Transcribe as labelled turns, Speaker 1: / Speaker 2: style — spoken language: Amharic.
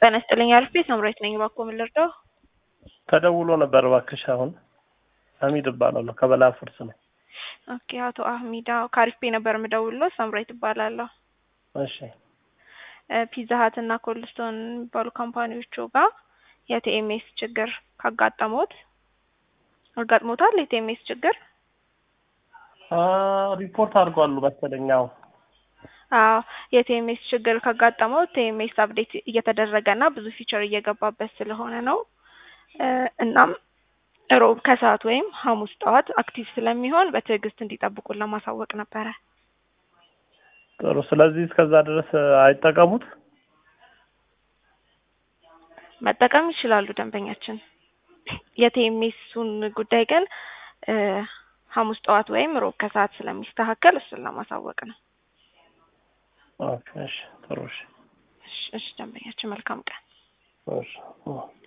Speaker 1: ጤና ይስጥልኝ አርፌ ሳምራዊት ነኝ። እባክዎ ምን ልርዳው?
Speaker 2: ተደውሎ ነበር እባክሽ። አሁን ሀሚድ እባላለሁ ከበላ ፉርስ ነው።
Speaker 1: ኦኬ አቶ አህሚዳ ከአሪፍ ፔ ነበር የምደውልለው። ሳምራዊት እባላለሁ።
Speaker 2: እሺ
Speaker 1: ፒዛ ሀት እና ኮልስቶን የሚባሉ ካምፓኒዎቹ ጋር የቲኤምኤስ ችግር ካጋጠሙት አጋጥሞታል። የቲኤምኤስ ችግር
Speaker 2: አ ሪፖርት አድርጓሉ መሰለኝ። አዎ
Speaker 1: አዎ የቲኤምኤስ ችግር ካጋጠመው ቲኤምኤስ አፕዴት እየተደረገ እና ብዙ ፊቸር እየገባበት ስለሆነ ነው። እናም ሮብ ከሰዓት ወይም ሐሙስ ጠዋት አክቲቭ ስለሚሆን በትዕግስት እንዲጠብቁን ለማሳወቅ ነበረ።
Speaker 2: ጥሩ። ስለዚህ እስከዛ ድረስ አይጠቀሙት።
Speaker 1: መጠቀም ይችላሉ ደንበኛችን። የቲኤምኤሱን ጉዳይ ግን ሐሙስ ጠዋት ወይም ሮብ ከሰዓት ስለሚስተካከል እሱን ለማሳወቅ ነው።
Speaker 2: ኦኬ፣ እሺ፣ ጥሩ። እሺ፣
Speaker 1: እሺ፣ እሺ ደንበኛችን መልካም ቀን